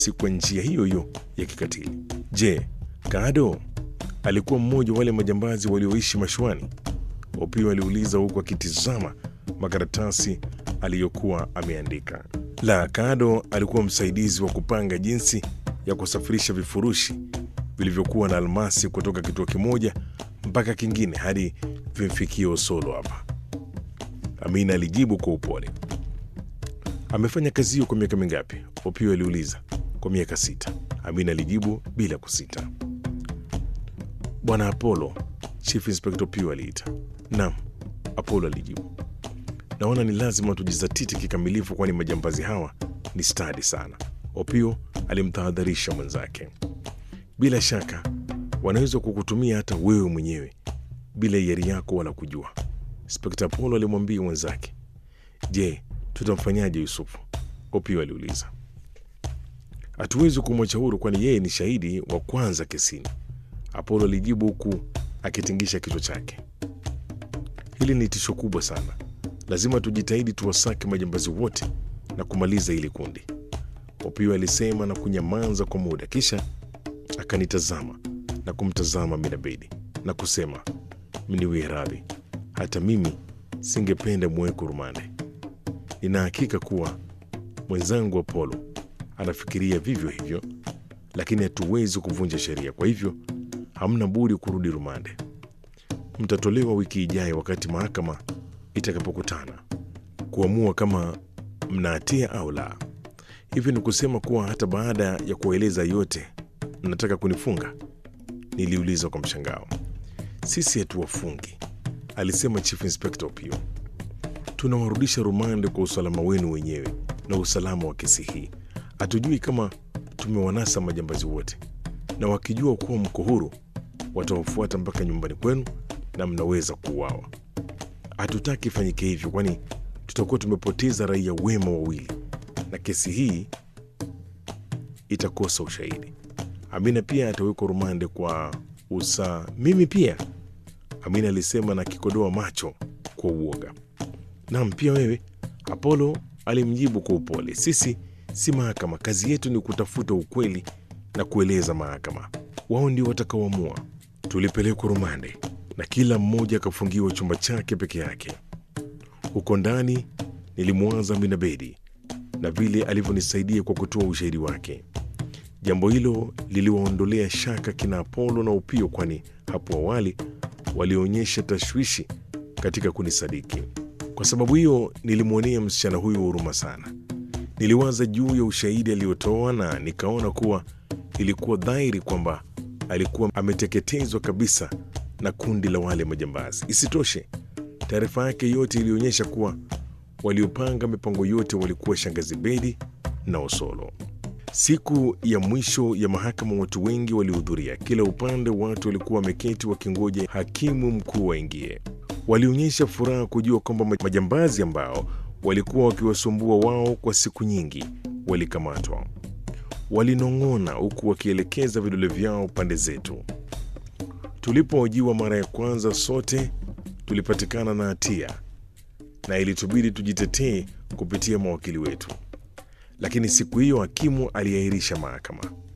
si kwa njia hiyo hiyo ya kikatili. Je, Kado alikuwa mmoja wale majambazi walioishi mashuani? Opio aliuliza huku akitizama makaratasi aliyokuwa ameandika. La, Kado alikuwa msaidizi wa kupanga jinsi ya kusafirisha vifurushi vilivyokuwa na almasi kutoka kituo kimoja mpaka kingine hadi vimfikie Osolo hapa. Amina alijibu kwa upole. Amefanya kazi hiyo kwa miaka mingapi? Opio aliuliza. Kwa miaka sita, Amina alijibu bila kusita. Bwana Apollo, Chief Inspector Opio aliita. Naam, Apollo alijibu. Naona ni lazima tujizatiti kikamilifu, kwani majambazi hawa ni stadi sana. Opio alimtahadharisha mwenzake. Bila shaka wanaweza kukutumia hata wewe mwenyewe bila hiari yako wala kujua, Inspekta Apollo alimwambia mwenzake. Je, tutamfanyaje Yusufu? Opio aliuliza. Hatuwezi kumwacha huru, kwani yeye ni shahidi wa kwanza kesini, Apollo alijibu huku akitingisha kichwa chake. Hili ni tisho kubwa sana, lazima tujitahidi tuwasake majambazi wote na kumaliza hili kundi, Opio alisema na kunyamaza kwa muda, kisha akanitazama na kumtazama Minabedi na kusema, mniwie radhi, hata mimi singependa muweko rumande. Nina hakika kuwa mwenzangu Apollo anafikiria vivyo hivyo, lakini hatuwezi kuvunja sheria, kwa hivyo hamna budi kurudi rumande. Mtatolewa wiki ijayo wakati mahakama itakapokutana kuamua kama mna hatia au la. Hivyo ni kusema kuwa hata baada ya kuwaeleza yote mnataka kunifunga? Niliuliza kwa mshangao. Sisi hatuwafungi, alisema Chief Inspector Opio. Tunawarudisha rumande kwa usalama wenu wenyewe na usalama wa kesi hii. Hatujui kama tumewanasa majambazi wote, na wakijua kuwa mko huru watawafuata mpaka nyumbani kwenu na mnaweza kuuawa. Hatutaki ifanyike hivyo, kwani tutakuwa tumepoteza raia wema wawili na kesi hii itakosa ushahidi. Amina pia atawekwa rumande kwa usa. Mimi pia, Amina alisema na kikodoa macho kwa uoga. Naam, pia wewe, Apollo alimjibu kwa upole. Sisi si mahakama, kazi yetu ni kutafuta ukweli na kueleza mahakama. Wao ndio watakaoamua. Tulipelekwa rumande na kila mmoja akafungiwa chumba chake peke yake. Huko ndani nilimwaza Amina Bedi na vile alivyonisaidia kwa kutoa ushahidi wake. Jambo hilo liliwaondolea shaka kina Apolo na Upio, kwani hapo awali walionyesha tashwishi katika kunisadiki. Kwa sababu hiyo, nilimwonea msichana huyo huruma sana. Niliwaza juu ya ushahidi aliotoa na nikaona kuwa ilikuwa dhahiri kwamba alikuwa ameteketezwa kabisa na kundi la wale majambazi. Isitoshe, taarifa yake yote ilionyesha kuwa waliopanga mipango yote walikuwa shangazi Bedi na Osolo. Siku ya mwisho ya mahakama, watu wengi walihudhuria. Kila upande watu walikuwa wameketi wakingoja hakimu mkuu waingie. Walionyesha furaha kujua kwamba majambazi ambao walikuwa wakiwasumbua wao kwa siku nyingi walikamatwa. Walinong'ona huku wakielekeza vidole vyao pande zetu. Tulipohojiwa mara ya kwanza, sote tulipatikana na hatia na ilitubidi tujitetee kupitia mawakili wetu, lakini siku hiyo hakimu aliahirisha mahakama.